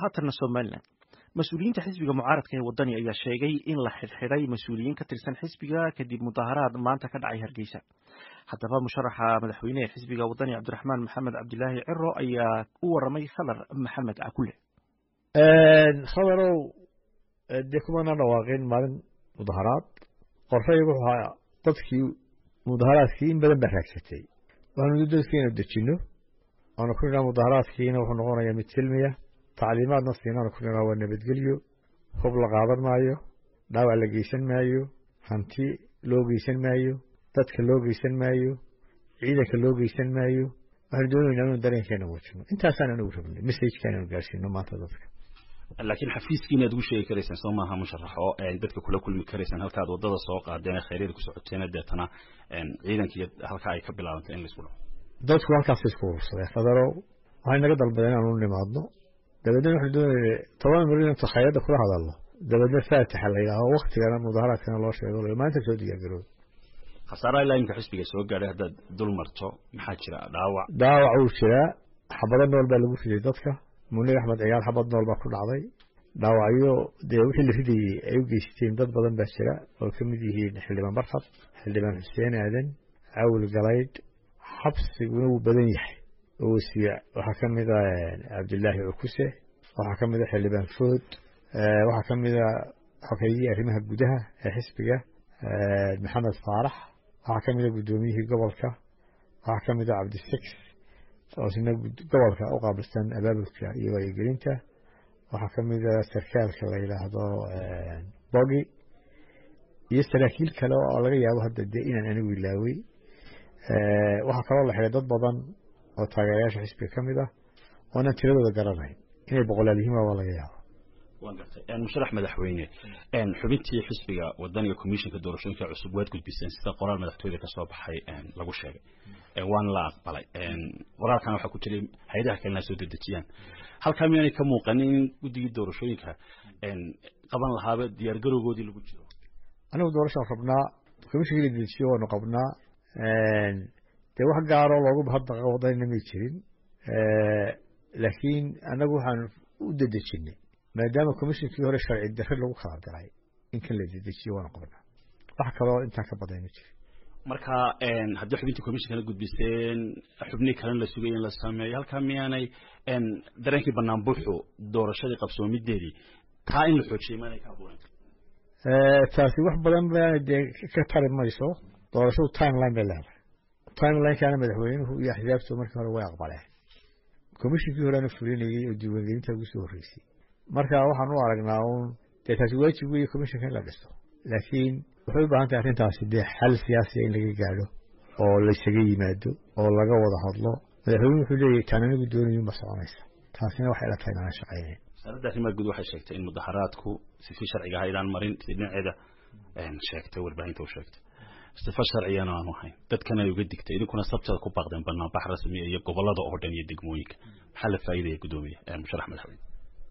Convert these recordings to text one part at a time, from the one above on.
haatanna somalilan mas-uuliyiinta xisbiga mucaaradka ee wadani ayaa sheegay in la xidhxidhay mas-uuliyiin ka tirsan xisbiga kadib mudaharaad maanta ka dhacay hargeysa haddaba musharaxa madaxweyne ee xisbiga wadani cabdiraxmaan maxamed cabdilaahi ciro ayaa u waramay khadar maxamed cakule khadarow dee kumana dhawaaqin maalin mudaharaad qorshaygu wuxuu ahaa dadkii mudaharaadkii in badan baa raagsatay waxaanu dadkii inu dejinno waanu ku nidhaa mudaharaadkiina wuxuu noqonayaa mid silmiya tacliimaadna siinaanu ku nidhaa waa nabadgelyo hub la qaadan maayo dhaawac la geysan maayo hanti loo geysan maayo dadka loo geysan maayo ciidanka loo geysan maayo waxaanu doonaynaa inu dareenkeena muujino intaasaan anugu rabnay messajka inaanu gaarsiino maanta dadka laakiin xafiiskiina ad ugu sheegi karaysaan soo maaha musharaxo dadka kula kulmi karaysaan halkaad wadada soo qaadeen khayryada ku socoteena deetana ciidankiiyo halkaa ay ka bilaabantay in laisku dhaco dadku halkaas isku urursadeen khadarow waxay naga dalbadeen inaanu nimaadno dabeedna waxaanu doonayna toban milyan intu khayradda kula hadalno dabeedna faatixa la yidhaaho waktigana mudaharaadkana loo sheego maanta soo diyaargaroob khasaaraha ilaa imika xisbiga soo gaadhay haddaad dul marto maxaa jira dhaawac dhaawac wuu jiraa xabado nool baa lagu riday dadka munir axmed ciyaal xabad nool baa ku dhacday dhaawacyo dee wixii la ridayey ay u geysteen dad badan baa jira oo ka mid yihiin xildhibaan barxad xildhibaan xuseen aadan cawil galaydh xabsiguna wuu badan yahay oo wasiir waxaa ka mid a cabdilaahi cukuse waxaa ka mid a xildhibaan food waxaa ka mid a xogeeyihii arrimaha gudaha ee xisbiga maxamed faarax waxaa ka mid a guddoomiyihii gobolka waxaa ka mid a cabdisix oo isna gobolka u qaabilsan abaabulka iyo wacyigelinta waxaa ka mid a sarkaalka la yidhaahdo bogi iyo saraakiil kale oo laga yaabo hadda dee inaan anigu ilaawey waxaa kaloo la xiday dad badan oo taageerayaasha xisbiga ka mid ah oonan tiradooda garanayn inay boqolaal yihiin waa laga yaabo waan gartay musharax madaxweyne xubintii xisbiga wadaniga commissionka doorashooyinka cusub waad gudbiseen sida qoraal madaxtooyada kasoo baxay lagu sheegay waana la aqbalay qoraalkana waxaa ku jiray hay-adaha kalena soo dedejiyaan halkaa miyaanay ka muuqanin in guddigii doorashooyinka qaban lahaaba diyaargarowgoodii lagu jiro anigu doorashaan rabnaa commissionkii la dedejiyo waanu qabnaa dee wax gaaroo loogu bahaddaqa wadanina may jirin laakiin annagu waxaan u dedejinay maadaama commissionkii hore sharci darre lagu kala diray in kan la dedejiyo waanu qabnaa wax kaloo intaan ka baday ma jirin marka haddii xubintii commissionkana gudbiseen xubnii kalena la sugay in la sameeyo halkaa miyaanay dareenkii banaan buuxu doorashadii qabsoomideedii taa in la xoojiyay maanay ka abuuran taasi wax badan baana dee ka tari mayso doorashadu timeline bay leedahay timelinekaana madaxweynuhu iyo axsaabtu markii hore way aqbaleen commissionkii horeana fulinayey oo diiwaangelinta ugu soo horreysay marka waxaan u aragnaa uun dee taasi waajib weeye commissionka in la dhiso laakiin waxay u baahan tahay arrintaasi dee xal siyaasiya in laga gaadho oo laysaga yimaado oo laga wada hadlo madaxweynuhu wuxuu leeyahy taan anigu doonayun ba soconaysa taasina waxay ila tahay inaan shaqaynayn wasaaradda arrimaha guud waxay sheegtay in mudaharaadku sifi sharciga ahaydaan marin si dhinaceeda sheegtay warbaahinta u sheegtay sifa sharcigana aanu ahayn dadkana ay uga digtay idinkuna sabteeda ku baaqdeen banaanbax rasmiya iyo gobolada oo dhan iyo degmooyinka maxaa la faa'iidaya guddoomiye musharax madaxweyne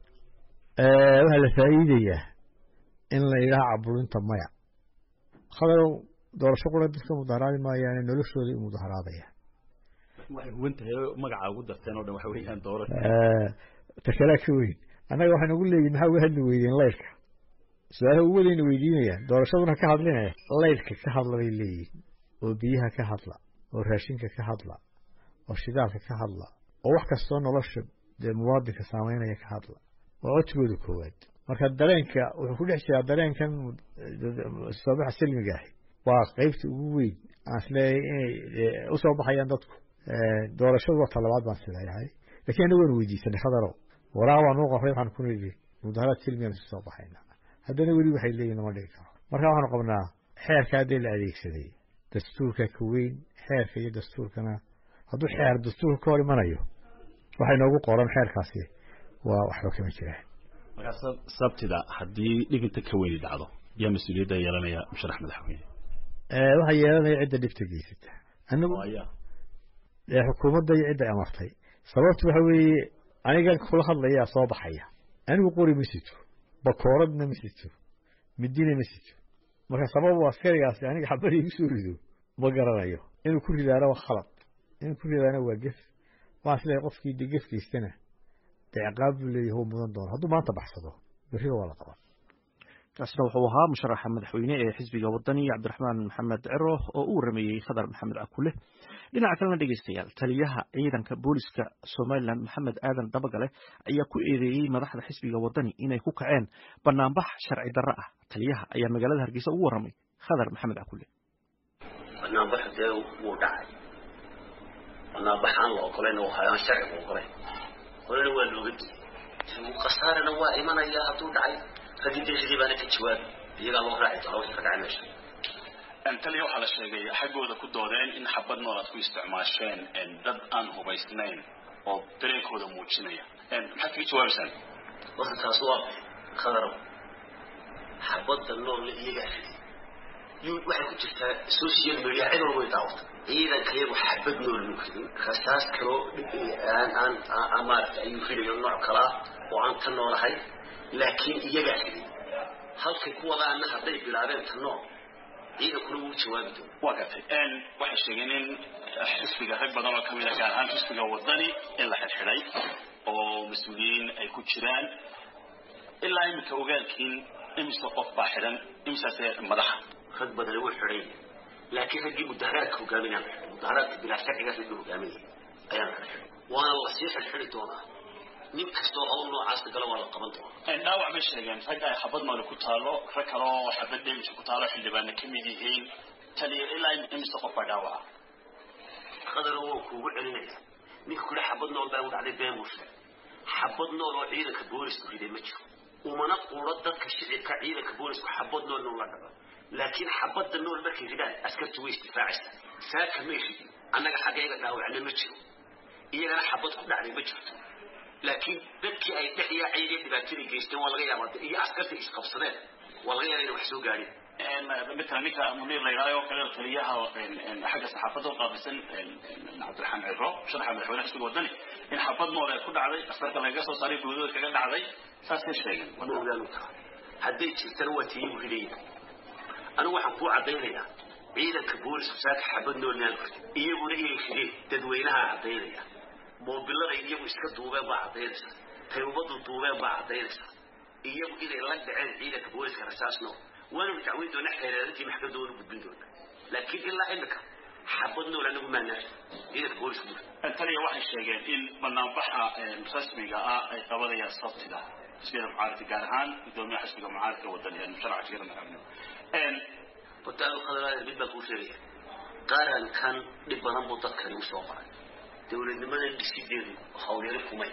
waxaa la faa'iidayaa in la yidhaha caburinta maya khadarow doorasho qura dadka mudaharaadi maayaane noloshooday u mudaharaadayaan waxay huwan tahay magaca ugu darteen oo dhan waxa weeyaan doorasho takalaa ka weyn annaga waxay nagu leeyihin maxaa uga hadli weydeen laydhka su-aalaha ugu wadayna weydiinayaan doorashaduna ka hadlinaya laydhka ka hadla bay leeyihin oo biyaha ka hadla oo raashinka ka hadla oo shidaalka ka hadla oo wax kastoo nolosha dee muwaadinka saameynaya ka hadla waa codsigooda koowaad marka dareenka wuxuu ku dhex jiraa dareenkan soobaxa silmiga ahi waa qeybta ugu weyn aan isleeyahay inay usoo baxayaan dadku doorashadu waa talabaad baan isleeyahay lakiin anna waanu weydiisanay khadarow waraaq baan nuu qoray waxaan ku nidhi mudaharaad silmigaan isu soo baxayna haddana weli waxay leeyihin lama dhigi karo marka waxaanu qabnaa xeerka haddii la adeegsaday dastuurka ka weyn xeerka iyo dastuurkana hadduu xeer dastuurka ka hor imanayo waxay noogu qoran xeerkaasi waa waxba kama jiraan markaa sabtida haddii dhibinta ka weyni dhacdo yaa mas-uuliyadda yeelanaya musharax madaxweyne waxaa yeelanaya cidda dhibta geysata anagu xukuumadda iyo cidda amartay sababtu waxa weeye aniga kula hadlayaa soo baxaya anigu qori ma sito bakooradna ma sito midina ma sito marka sababu askarigaasi aniga xabada igu soo rido ma garanayo inuu ku ridaana waa khalad inuu ku ridaana waa gef waxaan isleeyahay qofkii de gefkiisana dee ciqaab buu leeyahay uu mudan doono hadduu maanta baxsado berriba waa la qaban kaasina wuxuu ahaa musharaxa madaxweyne ee xisbiga wadani cabdiraxmaan maxamed ciro oo u warameeyey khadar maxamed cakule dhinaca kalena dhegeystayaal taliyaha ciidanka booliska somalilan maxamed aadan dabagale ayaa ku eedeeyey madaxda xisbiga wadani inay ku kaceen banaanbax sharci darro ah taliyaha ayaa magaalada hargeysa ugu waramay khadar maxamed cakule banaanbax dee wuu dhacay banaanbax aan la ogolayn oo hayaan sharciga ogolayn horena waa looga digay khasaarana waa imanaya hadduu dhacay raggii deeqadii baana ka jawaabi iyagaa loo raaci doona wixii ka dhacay meesha taliya waxaa la sheegay xaggooda ku doodeen in xabad nool aad ku isticmaasheen dad aan hubaysnayn oo dareenkooda muujinaya maxaad kaga jawaabaysaan horta taas waa khadarow xabadda nool iyagaa fidi waxay ku jirtaa social media cid walba way daawata ciidanka iyagu xabad nool muu fidin rasaas kaloo aan aan aan maaragta ayuu filayo nooc kalaa oo aan ka noolahay laakiin iyagaa fidin halkay ku wadaana hadday bilaabeen ta nool ciidankuna wuu jawaabi doona waa gartay waxay sheegeen in xisbiga rag badan oo kamid a gaar ahaan xisbiga wadani in la xidxidhay oo mas-uuliyiin ay ku jiraan ilaa iminka ogaalkiin imise qof baa xidhan imisaase madaxa rag badani wuu xidhay laakiin raggii mudaharaadka hogaaminaan mudaharaadka bilaa sharcigaas raggii hogaaminaya ayaan xidxidhay waana lasii xidxidhi doonaa nin kastoo hawl noocaas gala waa la qaban doonaa dhaawac bay sheegeen rag ay xabad noole ku taalo rag kale oo xabad damage ku taalo xildhibaana ka mid yihiin taliya ilaa imise qof baa dhaawaca qadaro waa kuugu celinaya ninka kule xabad nool baa u dhacday been buu sheegay xabad nool oo ciidanka boolisku riday ma jiro umana quuro dadka shicibka ciidanka boolisku xabad nool nool la dhaco laakiin xabadda nool markay ridaan askartu way istifaacaysaa saaka may ridin annaga xaggeega dhaawacna ma jiro iyagana xabad ku dhacday ma jirto laakiin dadkii ay dhex yaacayeen ee dhibaatadii geysteen waa laga yaabaa iyo askarta isqabsadeen waa laga yaabaa inay wax soo gaadhin مثلا ninka munir la yidhahdo kale taliyaha xagga saxaafadda u qaabilsan cabdiraxmaan ciro sharaxa madaxweynaha xisbiga wadani in xabad nool ay ku dhacday askarka lagaga soo saaray guudooda kaga dhacday saasay sheegeen ma ogaanu tahay hadday jirtana waa tiigu ridaya anigu waxaan kuu caddaynayaa ciidanka boolisku saaka xabad nool naan ridin iyaguna inay rideen dadweynaha caddaynaya moobilada iyagu iska duubeen baa caddaynaysa tay ummaddu duubeen baa caddaynaysa iyagu inay la dhaceen ciidanka booliska rasaas nool waanu dacweyn doonaa xeereedantii maxkamadda waanu gudbin doonaa laakiin ilaa imika xabad nool anagu maanaa ciidanka boolisku mur taliya waxay sheegeen in banaanbaxa rasmiga ah ay qabanayaan sabtida xisbiyada mucaaradka gaar ahaan gudoomiyaha xisbiga mucaaradka wadani musharaca jigada madaxweyne horta aanu khadaraada mid baan kuu sheegaya qarankan dhib badan buu dadkani u soo maray dowladnimadan dhisideedu hawlyari kumay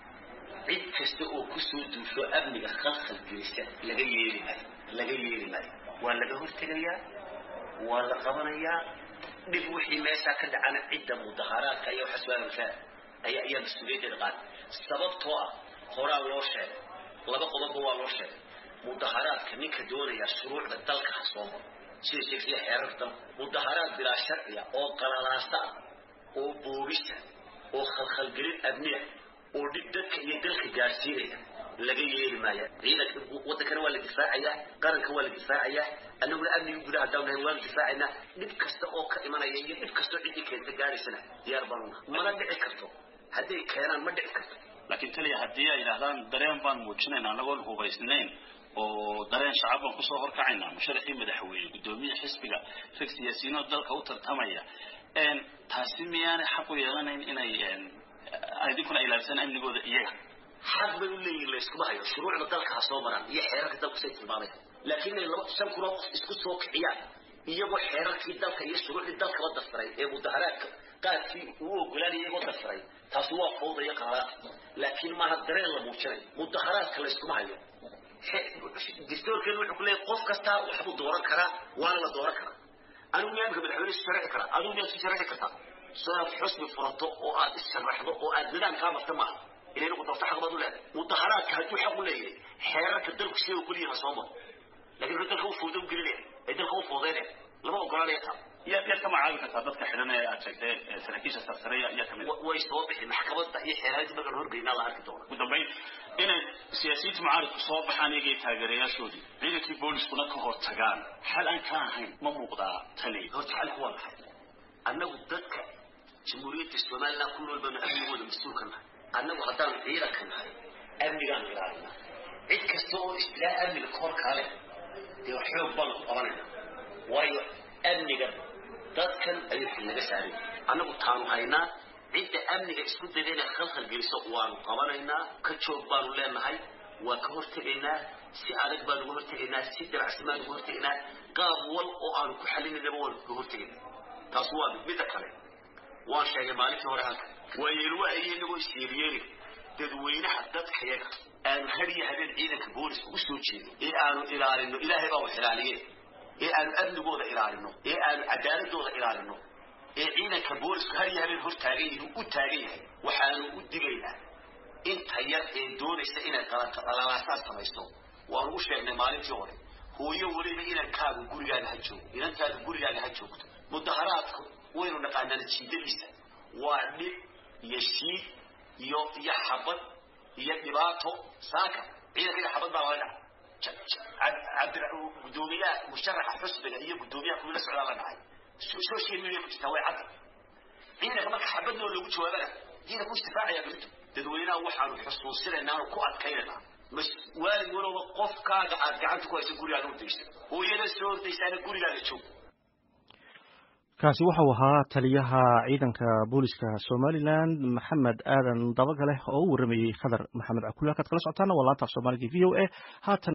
cid kasta oo kusoo duusho amniga khalkhal gelisa laga yeeli maayo laga yeeli maayo waa laga hortegayaa waa la qabanayaa dhib wixii meeshaa ka dhacana cidda mudaharaadka iyo xaswaanka ayaa ayaa mas-uuliyaddeeda qaad sababtoo ah horaa loo sheegay laba qodobba waa loo sheegay mudaharaadka ninka doonaya shuruucda dalka ha soo maro sida sheegsiya xeerarka dalka mudaharaad bilaa sharciya oo qalalaasa ah oo boobisa oo khalkhalgelin amniya oo dhib dadka iyo dalka gaarsiinaya laga yeeli maaya ciidanka wadankana waa la difaacayaa qaranka waa la difaacayaa annaguna amniga gudaha haddaan nahay waa la difaacaynaa dhib kasta oo ka imanaya iyo dhib kastoo ciddii keenta gaaraysana diyaar baanu nahay mana dhici karto hadday keenaan ma dhici karto laakiin taliya haddii ay yidhahdaan dareen baan muujinayna anagoon hubaysnayn oo dareen shacab baan kusoo horkacaynaa musharaxii madaxweyne guddoomiye xisbiga rag siyaasiyiinoo dalka u tartamaya taasi miyaanay xaq u yeelanayn inay idinkuna ilaalsan amnigooda iyaga xaq bay u leeyihin layskuma hayo shuruucda dalka ha soo maraan iyo xeerarka dalku say tilmaameen laakiin inay laba shan kunoo qof isku soo kiciyaan iyagoo xeerarkii dalka iyo shuruucdii dalkaba darsaray ee mudaharaadka qaadkii uu ogolaanaya iyagoo darsaray taasi waa fawda iyo qalaad laakiin maaha dareen la muujinayo mudaharaadka layskuma hayo dastuurkeenu wuxuu ku leeyahay qof kastaa waxbuu dooran karaa waana la dooran karaa anigu miyaamka madaxweyne isu sharaxi karaa adigu miyaad isu sharaxi kartaa soo aad xusbi furato oo aad issharaxdo oo aad nidaamkaa marta maaha inay noqoto xaq baad u leedahay mudaharaadka hadduu xaq u leeyahay xeerarka dalku sida uu kuliyaha soo maro laakiin wuxuu dalka u foodo u gelinaya ee dalka u foodeynaya lama ogolanaya taa yaad yaad ka magacaabi kartaa dadka xidhan ee aad sheegtay saraakiisha sarsareya yaa kamid way soo bixi maxkamadda iyo xeeraarinta markaan horgeynaa la arki doona ugu dambayn inay siyaasiyiinta mucaaradku soo baxaan iyagii taageerayaashoodii ciidankii booliskuna ka hor tagaan xal aan ka ahayn ma muuqdaa tali horta xalku waa maxay annagu dadka jamhuuriyadda somaliland ku nool baanu amnigooda mas-uulka nahay annagu haddaan ciidanka nahay amnigaanu ilaalinaa cid kasta oo istilaa amniga kahor kaale dee xoog baanu ku qabanayna waayo amniga dadkan ayuu xil naga saaray annagu taanu haynaa cidda amniga isku dayda inay khalkhal geliso waanu qabanaynaa ka joog baanu leenahay waa ka hortegaynaa si adag baanu uga hortegaynaa si dabacsi baanu uga hortegaynaa qaab wal oo aanu ku xalinaynaba waanu kaga hortegaynaa taas waa mid midda kale waan sheegay maalintii hore halka waa yeelwaa iyo inagoo isyeelyeeli dadweynaha dadkayaga aanu hadiyo habeen ciidanka booliska u soo jeedin ee aanu ilaalino ilaahay baa wax ilaaliye ee aanu amnigooda ilaalino ee aanu cadaaladooda ilaalino ee ciidanka boolisku hadiyo habeen hor taagan yihiin u taagan yahay waxaanu u digaynaa inta yar ee doonaysa inay qalaalaasaad samaysto waanu u sheegnay maalintii hore hooyo weliba inankaagu gurigaaga ha joogo inantaadu gurigaaga ha joogto mudaharaadku waynu naqaanaan jiidadiisa waa dhib iyo shiid iyo iyo xabad iyo dhibaato saaka ciidanka xabad baa laga dhacay gudoomiyaha musharaxa xusbiga iyo gudoomiyaha kuwila socdaa la dhacay social media ku jirtaa way cadda ciidanka marka xabadnoo lagu jawaabana ciidanku istifaacayaa berito dadweynaha waxaanu xusuusinaynaa aanu ku adkaynaynaa waalid walowba qofkaaga aad gacanta ku hayso gurigaaga udaysa hooyada soo ordaysaana gurigaaga joog kaasi waxau ahaa taliyaha ciidanka booliska somalilan maxamed aadan dabagale oo u waramayey khadar maxamed cakula kaad kala socotaana waa laanta af soomaaliga v o a haatan